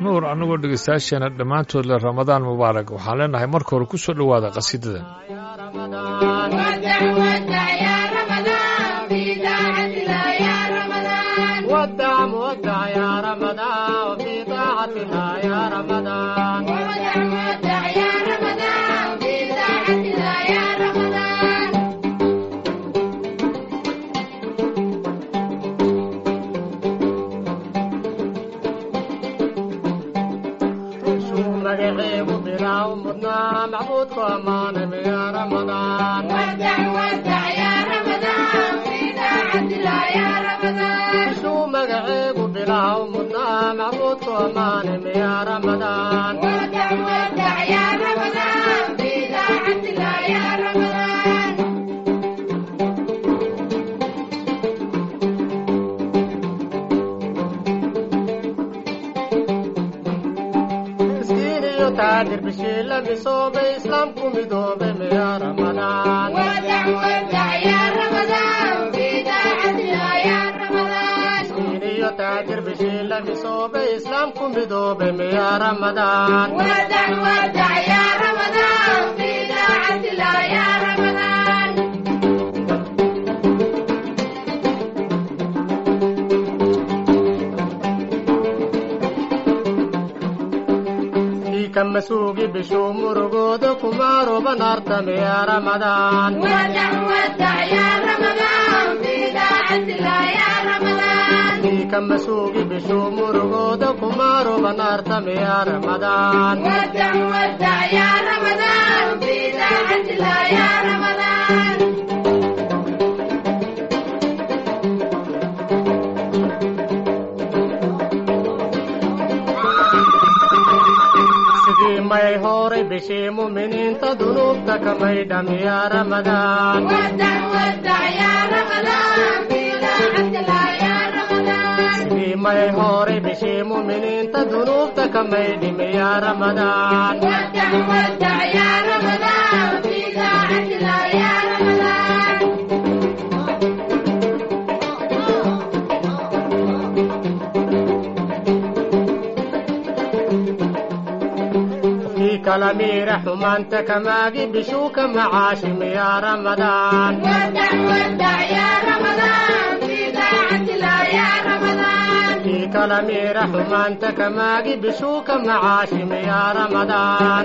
nuur annagoo dhegaystayaasheena dhammaantood le ramadaan mubaarak waxaan leenahay marka hore ku soo dhowaada qasiidadan ودع مودع يا رمضان وفي طاعة الله يا رمضان شو مقعيب بلا ومدنا معبودك أمان يا رمضان شو مقعيب بلا ومدنا معبودك أمان يا رمضان مسكين يتعذر بشي لبسوا بإسلامكم يدوب يا رمضان مسكين يتعذر بشي لبسوا بإسلامكم يدوب يا رمضان في كم سوق بشو مرقود كمارو بنارتم يا رمضان في كم سوق بشو مرقود كمارو بنارتم يا رمضان sidii may horay bishii muminiinta dunuubta kamay dham ya ramadaan sidii may horay bishii muminiinta dunuubta kamay dhim ya ramadaan في كلامي حمانت كماجي بشوك معاشم يا رمضان في كلامي حمانت كماجي بشوك معاشم يا رمضان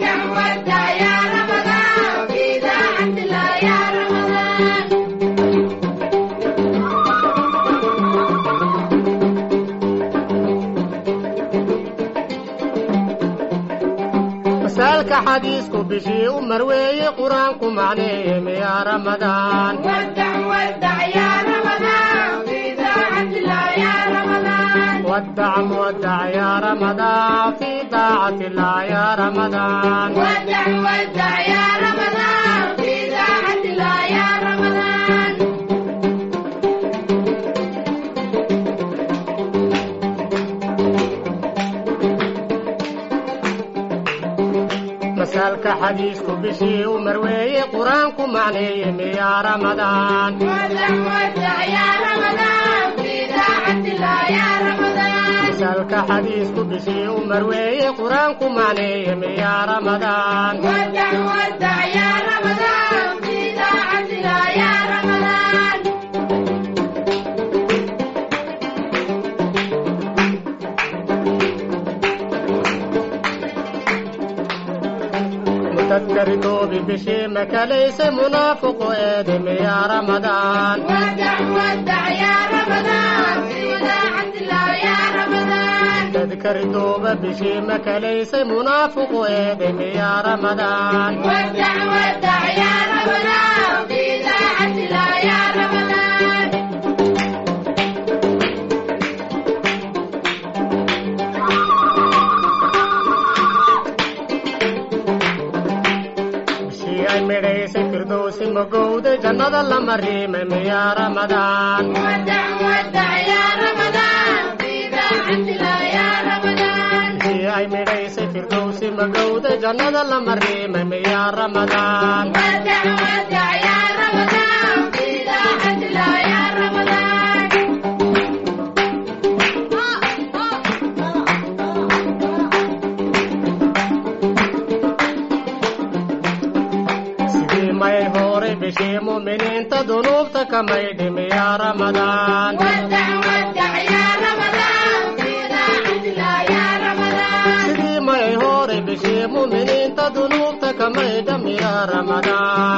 مسالك حديثك بشي ومروي قرآنك معنيه يا رمضان ودع مودع يا رمضان في طاعة الله يا رمضان مسالك حديثك بشي ومروي قرآنك معنيه يا رمضان مسالك حديثك بشي ومروي قرآنك معنيه يا رمضان متذكر توبي بشي مكاليس منافق ادم يا رمضان تذكر توبة بشي مكاليس منافق ادم يا رمضان بشي ay midhaysa firdowsi magowda jannada la mariimay ya ramadaan bishii ay midhaysay firdowsi magowda jannada la mariimay ya ramadaan bishii mu'miniinta dunuubta ka maydhimi yaa ramadaan sidii may horay bishii mu'miniinta dunuubta ka maydhami yaa ramadaan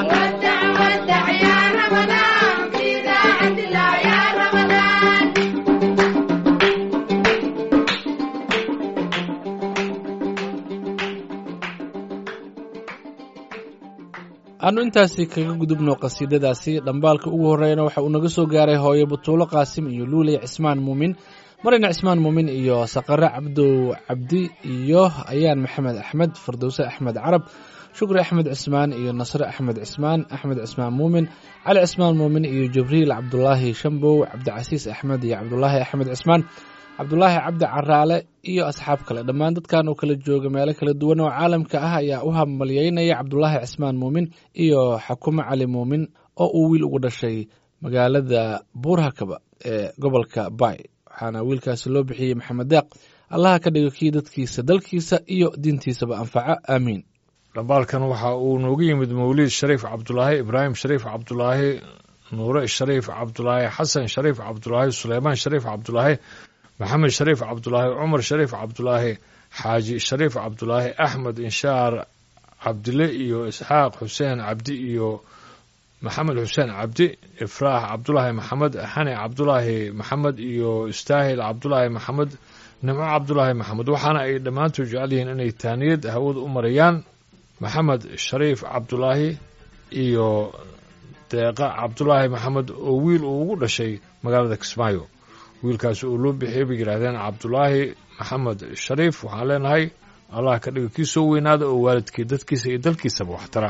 aanu intaasi kaga gudubno qasiidadaasi dhambaalka ugu horreeyana waxa uu naga soo gaaray hooyo butuulo qaasim iyo luuley cismaan muumin marina cismaan muumin iyo saqare cabdow cabdi iyo ayaan maxamed axmed fardowse axmed carab shukri axmed cismaan iyo nasre axmed cismaan axmed cismaan muumin cali cismaan muumin iyo jibriil cabdulaahi shambow cabdicasiis axmed iyo cabdulaahi axmed cismaan cabdulaahi cabdi caraale iyo asxaab kale dhammaan dadkan oo kala jooga meelo kala duwan oo caalamka ah ayaa u hambalyeynaya cabdulaahi cismaan muumin iyo xakumo cali muumin oo uu wiil ugu dhashay magaalada buurhakaba ee gobolka bay waxaana wiilkaasi loo bixiyey maxamed deeq allaha ka dhigo kii dadkiisa dalkiisa iyo diintiisaba anfaco aamiin dhambaalkan waxa uu noogu yimid mawliid shariif cabdulaahi ibraahim shariif cabdulaahi nuure shariif cabdulaahi xasan shariif cabdulaahi suleymaan shariif cabdulaahi maxamed shariif cabdulaahi cumar shariif cabdulaahi xaaji shariif cabdulaahi axmed inshaar cabdile iyo isxaaq xuseen cabdi iyo maxamed xuseen cabdi ifraax cabdulaahi maxamed xani cabdulaahi maxamed iyo istaahil cabdulaahi maxamed nimco cabdulaahi maxamed waxaana ay dhammaantood jecel yihiin inay taaniyad hawada u marayaan maxamed shariif cabdulaahi iyo deeqa cabdulaahi maxamed oo wiil uu ugu dhashay magaalada kismaayo wiilkaasi uu loo bixiyey bay yidhaahdeen cabdulaahi maxamed shariif waxaan leenahay allah ka dhiga kii soo weynaada oo waalidkii dadkiisa iyo dalkiisaba wax tara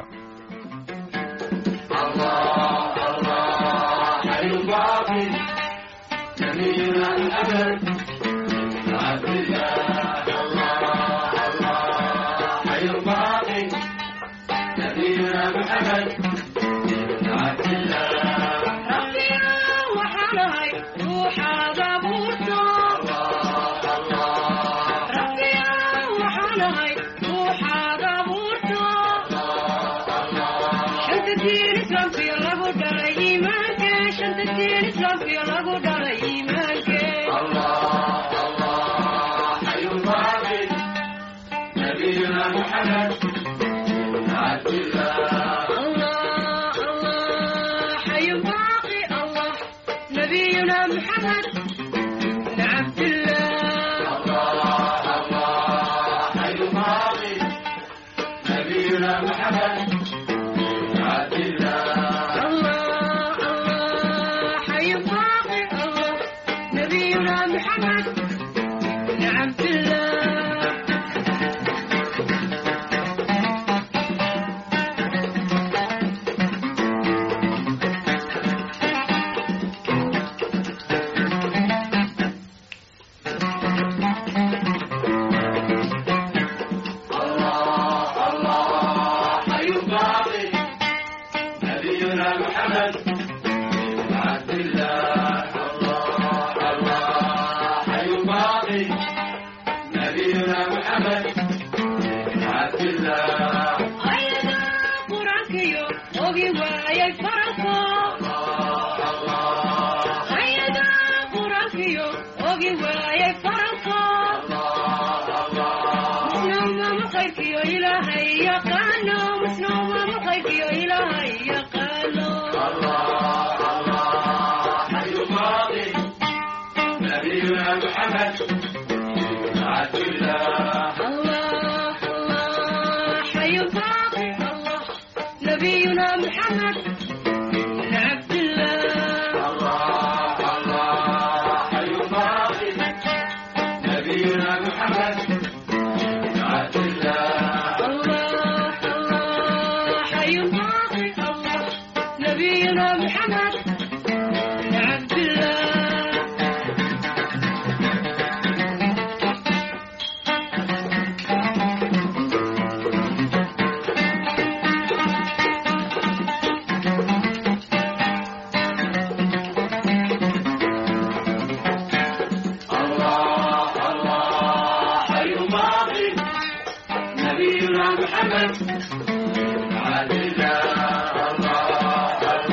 نبينا محمد عبد الله الله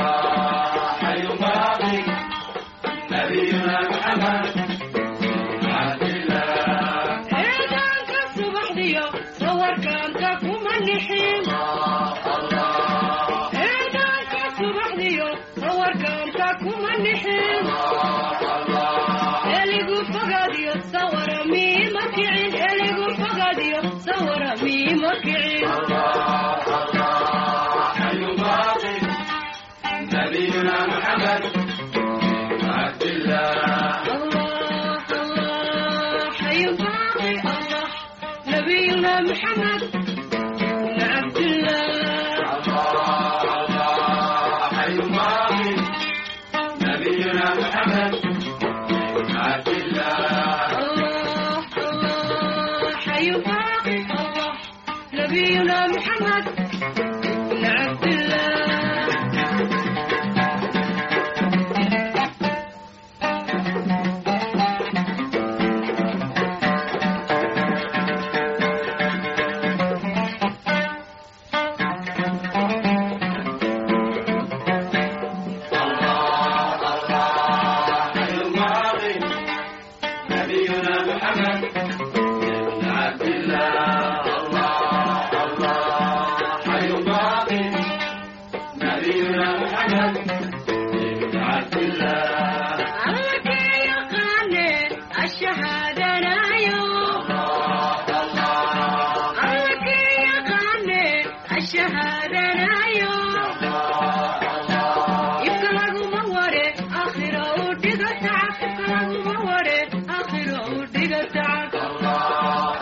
نبينا محمد بن عبد الله الله الله حي باقي الله نبينا محمد بن عبد الله الله يقاني الشهادة نايو الله يقاني الشهادة نايو يبقى موري آخرة ودقة يبقى موري آخرة ودقة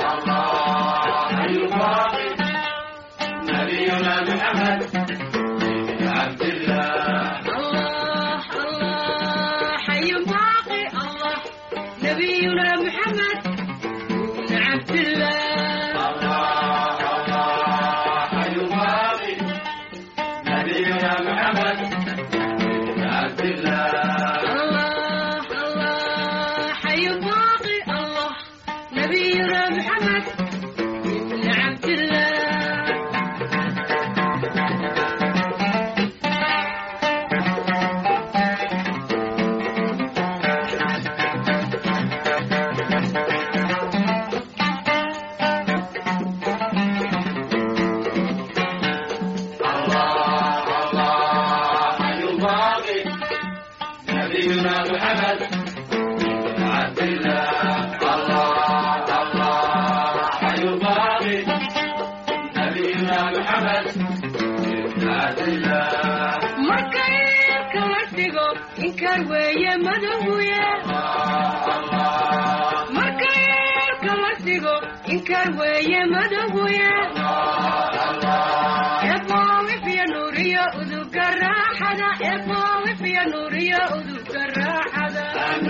الله الله حي باقي الله نبينا محمد بن عبد الله الله الله حي باقي الله نبينا محمد بن عبد الله markay kala dhigo inkar weeye madahuye markay kala dhigo inkar weeye madahuye eeboowifiya nuuriyo uduga raaxada eeboowifiya nuuriyo uduga raaxada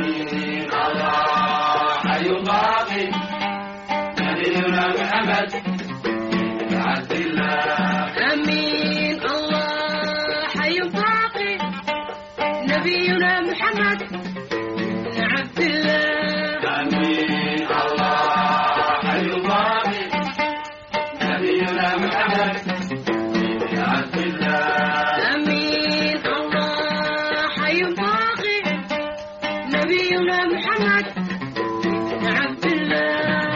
amiin allah xayu baaqi nabiyuna muxamed bn cabdillah amiin allah xayu baaqi nabiyuna muxamed bn cabdillah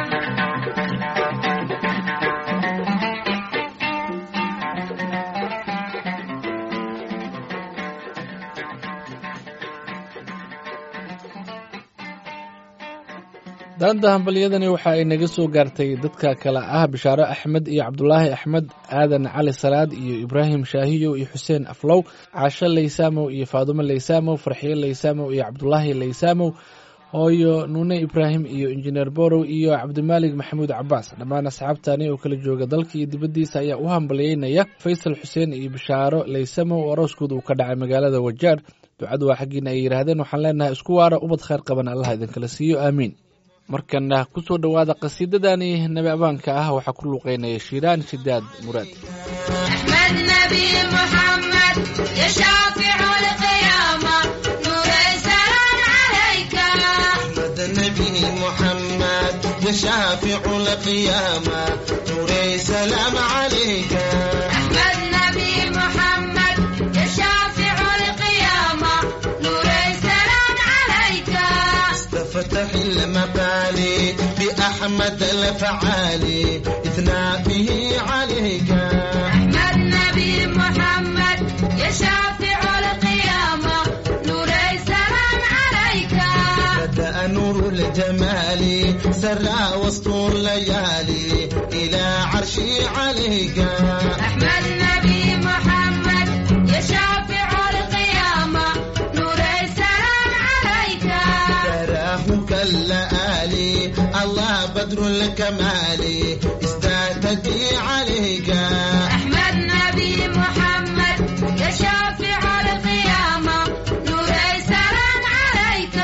daanta hambalyadani waxa ay naga soo gaartay dadka kale ah bishaaro axmed iyo cabdulaahi axmed aadan cali salaad iyo ibraahim shaahiyow iyo xuseen aflow caasho laysaamow iyo faadumo laysaamow farxiyo laysaamow iyo cabdulaahi laysaamow hooyo nuune ibraahim iyo injineer borow iyo cabdimaalig maxamuud cabaas dhammaan asxaabtani oo kala jooga dalka iyo dibaddiisa ayaa u hambalyeynaya faysal xuseen iyo bishaaro laysamow oo arooskooda uu ka dhacay magaalada wajaar ducadu waa xaggiina ay yidhaahdeen waxaan leenahay isku waara ubad khayr qaban allah idinkala siiyo aamiin markana kusoo dhowaada qasiidadani nabi abaanka ah waxaa ku luuqeynaya shiiraan shidaad muraad أحمد نبي محمد يا شافع القيامة نور السلام عليك محمد نبي محمد يا شافع القيامة نوري سلام عليك أحمد نبي محمد يا شافع القيامة نور السلام عليك استفتح المبالي بأحمد الفعالي إثنى به عليك أحمد نبي محمد يا شافع القيامة نور السلام عليك بدأ نور الجمال سرى وسط الليالي إلى عرشي عليك أحمد نبي محمد يا شافع القيامة نور السلام عليك تراه كاللآلي الله بدر الكمال ازداد يهتدي عليك أحمد نبي محمد يا شافع القيامة نوري سلام عليك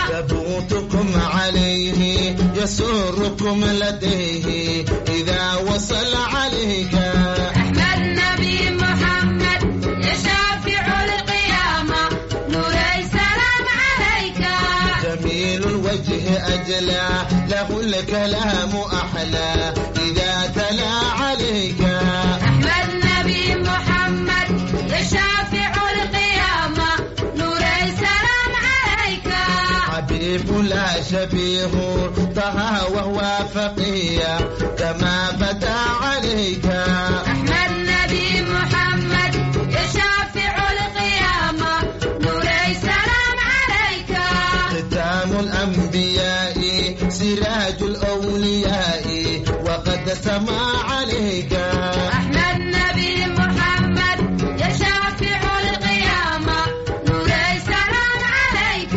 ثبوتكم عليه يسركم لديه إذا وصل عليك أحمد نبي محمد يا شافع القيامة نوري سلام عليك جميل الوجه أجلى له الكلام أحلى إذا تلا عليك أحمد نبي محمد يا شافع القيامة نوري سلام عليك حبيب لا شبيه طه وهو فقيه كما بدا عليك أحمد نبي محمد يا شافع القيامة نوري سلام عليك ختام الأنبياء سراج الأولياء وقد سما عليك أحمد نبي محمد يا شافع القيامة نوري سلام عليك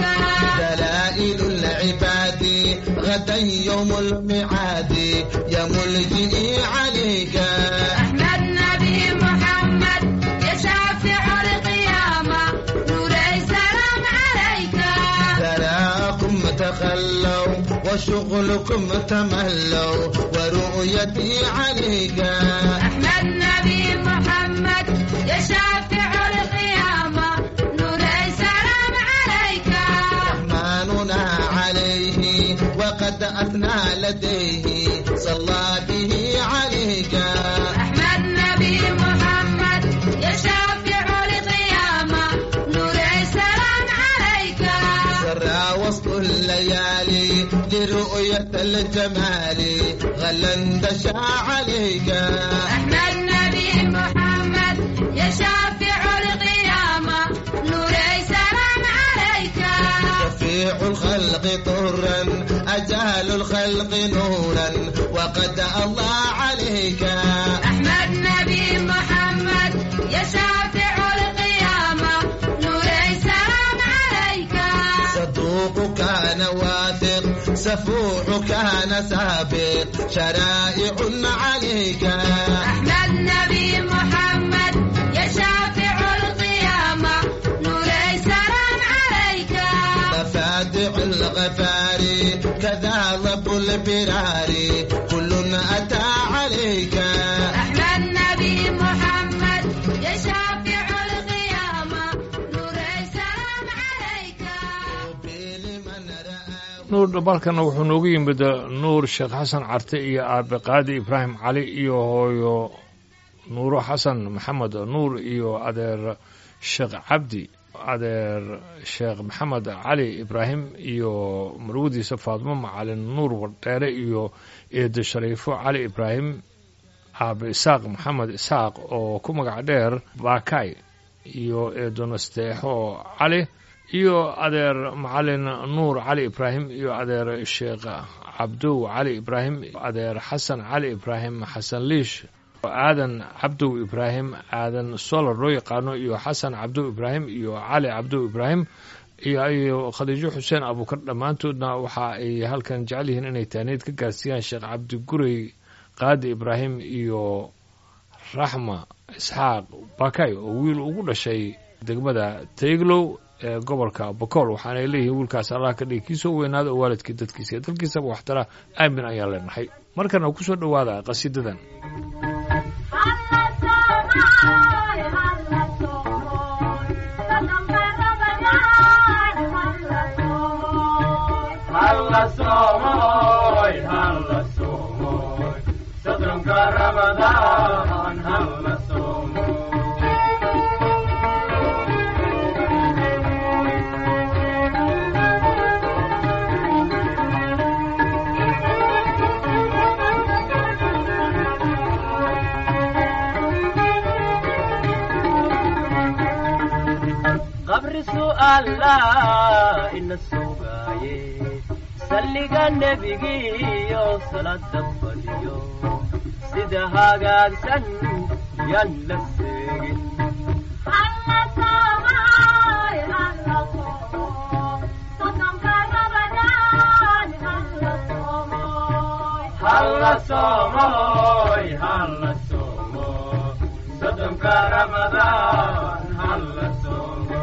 دلائل العباد غدا يوم الميعاد يا ملجئي عليك أحمد نبي محمد يا شافع القيامة نوري سلام عليك تراكم تخلوا وشغلكم تملوا ورؤيتي عليك أحمد نبي محمد يا شافع القيامة نوري سلام عليك رحمننا عليه وقد أثنى لديه صلى به عليك أحمد نبي محمد يا شافع القيامة نوري سلام عليك سرى وسط الليالي لرؤية الجمال غلا دشا عليك أحمد نبي محمد يا شافع القيامة نوري سلام عليك شفيع الخلق طرا أجال الخلق نورا وقد الله عليك أحمد نبي محمد يا شافع القيامة نوري سلام عليك صدوق كان واثق سفوح كان سابق شرائع عليك أحمد نبي محمد يا شافع القيامة نوري سلام عليك مفاتح الغفار كذا رب البرار كل أتى عليك أحمد نبي محمد يا شافع القيامة نوري سلام عليك لمن رآه nuur dhabalkana wuxuu noogu yimid nuur sheekh xasan carte iyo aabe qaadi ibraahim cali iyo hooyo nuuro xasan maxamed nuur iyo adeer sheekh cabdi adeer sheekh maxamed cali ibraahim iyo marwadiisa faadmo macalin nuur wardheere iyo eedo shariifo cali ibraahim aabe isaaq maxamed isaaq oo ku magac dheer baakay iyo eedo nasteexo cali iyo adeer macalin nuur cali ibraahim iyo adeer sheekh cabdow cali ibraahim adeer xasan cali ibraahim xasan liish aadan cabdow ibraahim aadan solar loo yaqaano iyo xasan cabdow ibraahim iyo cali cabdow ibraahim iyo iyo khadiijo xuseen abuukar dhammaantoodna waxa ay halkan jecel yihiin inay taaneed ka gaarsiiyaan sheekh cabdi gurey qaadi ibraahim iyo raxma isxaaq bakay oo wiil ugu dhashay degmada tayglow ee gobolka bokool waxaanay leeyihiin wiilkaas allah ka dhigi kiisoo weynaada oo waalidkii dadkiisa iyo dalkiisaba waxtara aamin ayaan leenahay markana ku soo dhowaada qasiidadan Halla somoy, halla somoy, sodonka Ramadan, halla somoy. qabri su'aala ina sugaaye salliga nebigiyo salada fadhiyo sida hagaagsan yaan la seegin hal halla soomoy halla soomo soddonka ramadaan halla soomo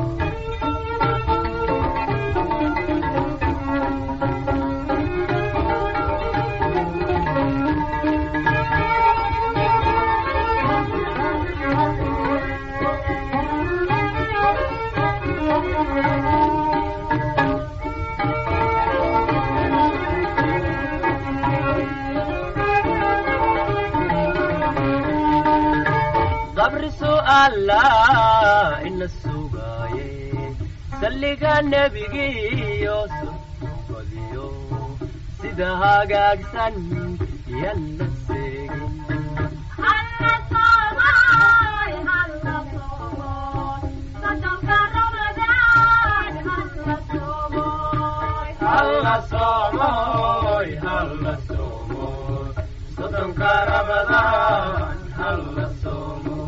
qabri su'aala ina sugaaye salliga nebigiyo sunbadiyo sida hagaagsan yalla seegin halla soomoy halla soomoy soddonka ramadaan halla soomo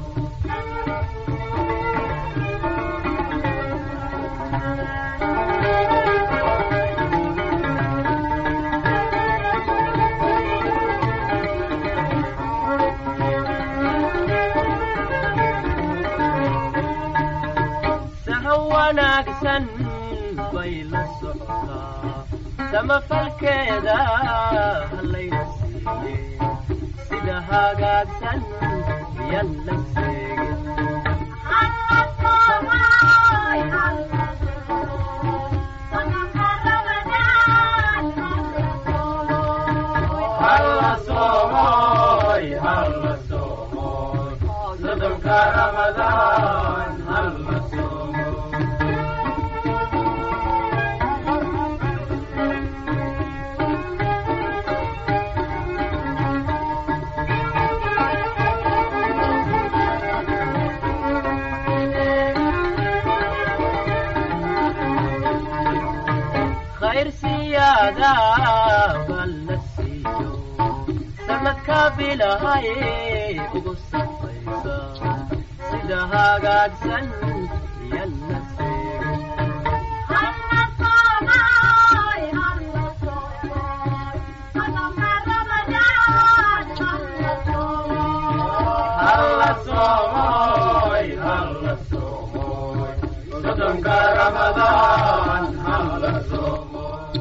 saxo wanaagsan bay la socotaa samafalkeeda hallayna siiye sida hagaagsan yalla seegin halla soomoy halla soomoy soddonka ramadaan halla soomo khayr siyaada balla siiyo sanadka bilahay ugu safaysa sida hagaagsan yalla seegin halla soomoy halla soomoy soddonka ramadaan halla soomoy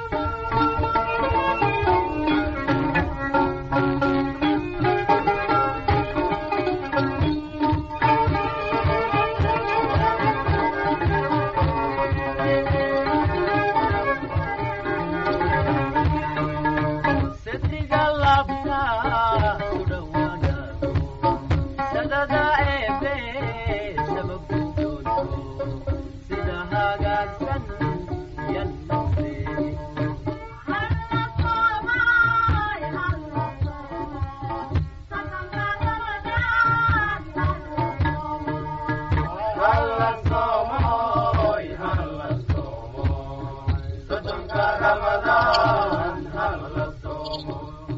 sedriga labta ku dhowaanaado sadada eebe sababkudoonto sida hagaagsan yalla seegin halla soomoy halla soomoy soddonka ramadaan halla soomoy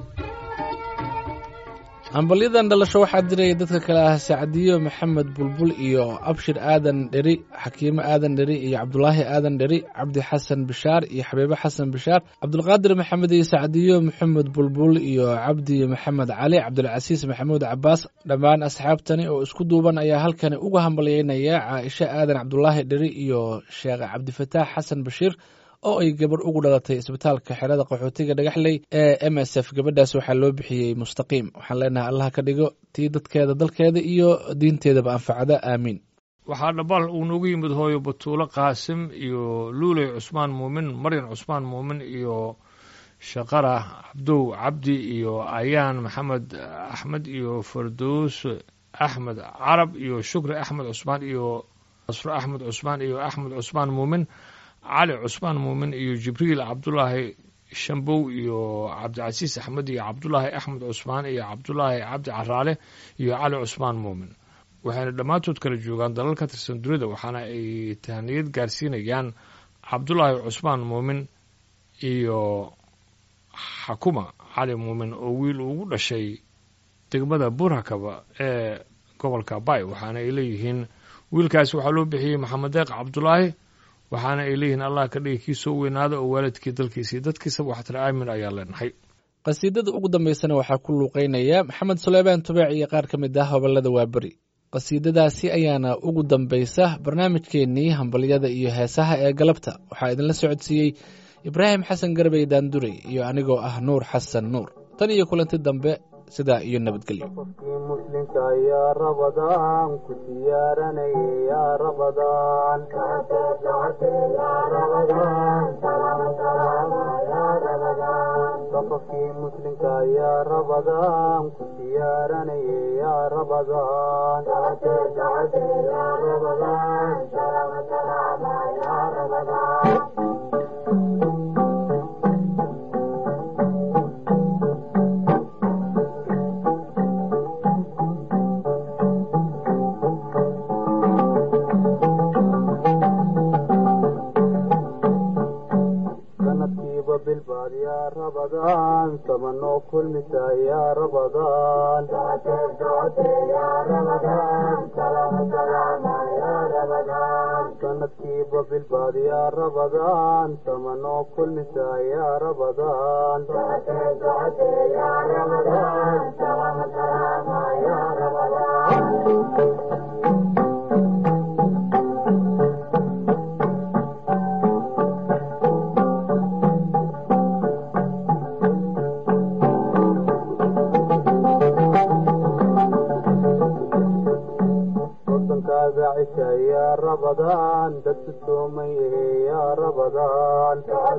hambalyadan dhalasho waxaa diraya dadka kale ah sacdiyo maxamed bulbul iyo abshir aadan dheri xakiimo aadan dheri iyo cabdulaahi aadan dheri cabdi xasan bishaar iyo xabiibo xasan bishaar cabdulqaadir maxamed iyo sacdiyo maxamed bulbul iyo cabdi maxamed cali cabdulcasiis maxamuud cabaas dhammaan asxaabtani oo isku duuban ayaa halkani uga hambalyeynaya caaisho aadan cabdulaahi dheri iyo sheekh cabdifataax xasan bashiir oo ay gabadh ugu dhalatay isbitaalka xerada qaxootiga dhagaxley ee m s f gabadhaas waxaa loo bixiyey mustaqiim waxaan leenahay allah ka dhigo tii dadkeeda dalkeeda iyo diinteedaba anfacda aamiin waxaa dhabaal uu noogu yimid hooyo batuulo qaasim iyo luuley cusmaan muumin maryan cusmaan muumin iyo shaqara cabdow cabdi iyo ayaan maxamed axmed iyo fardows axmed carab iyo shukri axmed cusmaan iyo nasro axmed cusmaan iyo axmed cusmaan muumin cali cusmaan muumin iyo jibriil cabdulaahi shambow iyo cabdicasiis axmed iyo cabdulaahi axmed cusmaan iyo cabdulaahi cabdi caraale iyo cali cusmaan muumin waxayna dhammaantood kala joogaan dalal ka tirsan dunida waxaana ay tahniyad gaarsiinayaan cabdulaahi cusmaan muumin iyo xakuma cali muumin oo wiil ugu dhashay degmada burhakaba ee gobolka bay waxaana ay leeyihiin wiilkaasi waxaa loo bixiyey maxamed deeq cabdulaahi waxaana ay leeyihiin allah ka dhigi kii soo weynaada oo waalidkii dalkiisa iyo dadkiisaba waxtira aamin ayaa leenahay qasiidada ugu dambeysana waxaa ku luuqeynaya maxamed suleymaan tubeec iyo qaar ka mid ah hobolada waaberi qasiidadaasi ayaana ugu dambeysa barnaamijkeennii hambalyada iyo heesaha ee galabta waxaa idinla socodsiiyey ibraahim xasan garbey daandurey iyo anigoo ah nuur xasan nuur tan iyo kulanti dambe sidaa iyo nabadgelyo qofkii muslimka yaa rabadaan ku siyaaranaya yaa rabadaan qofkii muslimka yaa rabadaan ku siyaaranaya yaa rabadaan sanadkiiba bilbaad yaa rabadaan samanoo kulmisa yaa rabadaan sanadkiiba bilbaad yaa rabadaan samanoo kulmisa yaa rabadaan wadankaaga cisha yaa rabadaan dadku soomay ehe yaa rabadaan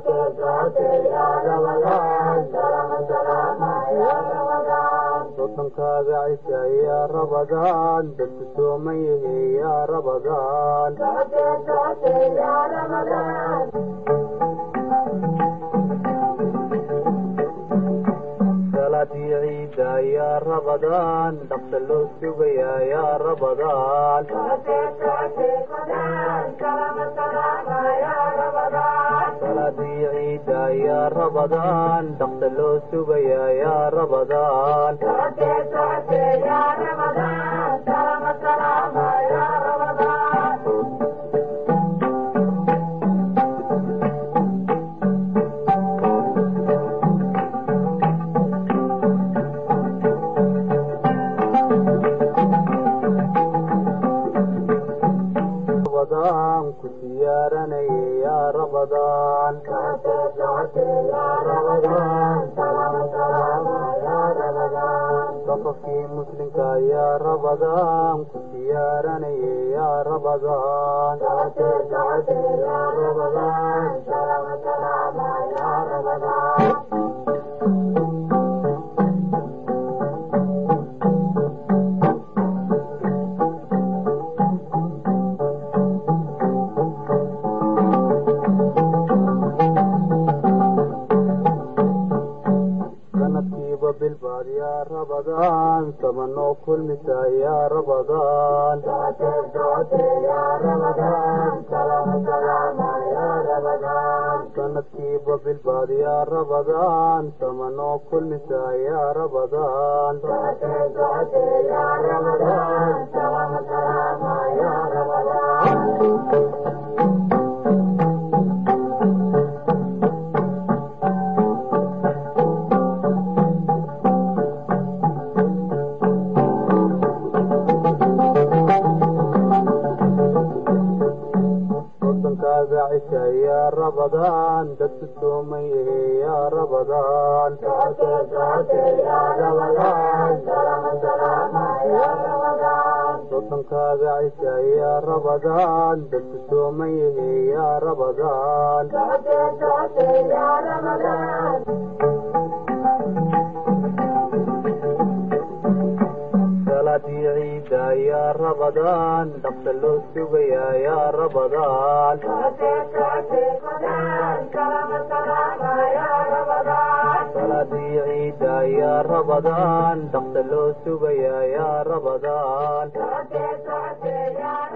wadankaaga cisha yaa rabadaan dadku soomay ehe yaa rabadaan salaadii ciida yaa rabadaan dhaqsa loo sugayaa yaa rabadaan salaadii ciida yaa rabadaan dhaqsa loo sugayaa yaa rabadaan rabadaan ku siyaaranaya yaa rabadaan qofkii muslimka yaa rabadaan ku siyaaranaya yaa rabadaan sanadkiiba bilbaad yaa rabadaan samanoo kulmisa yaa rabadaan sanadkiiba bilbaad yaa rabadaan samanoo kulmisa yaa rabadaan wadankaaga cisha yaa rabadaan dadku soomay ehe yaa rabadaan wadankaaga cisha yaa rabadaan dadku soomay ehe yaa rabadaan salaadii ciida yaa rabadaan dhaqsa loo sugayaa yaa rabadaan salaadii ciida yaa rabadaan dhaqsa loo sugayaa yaa rabadaan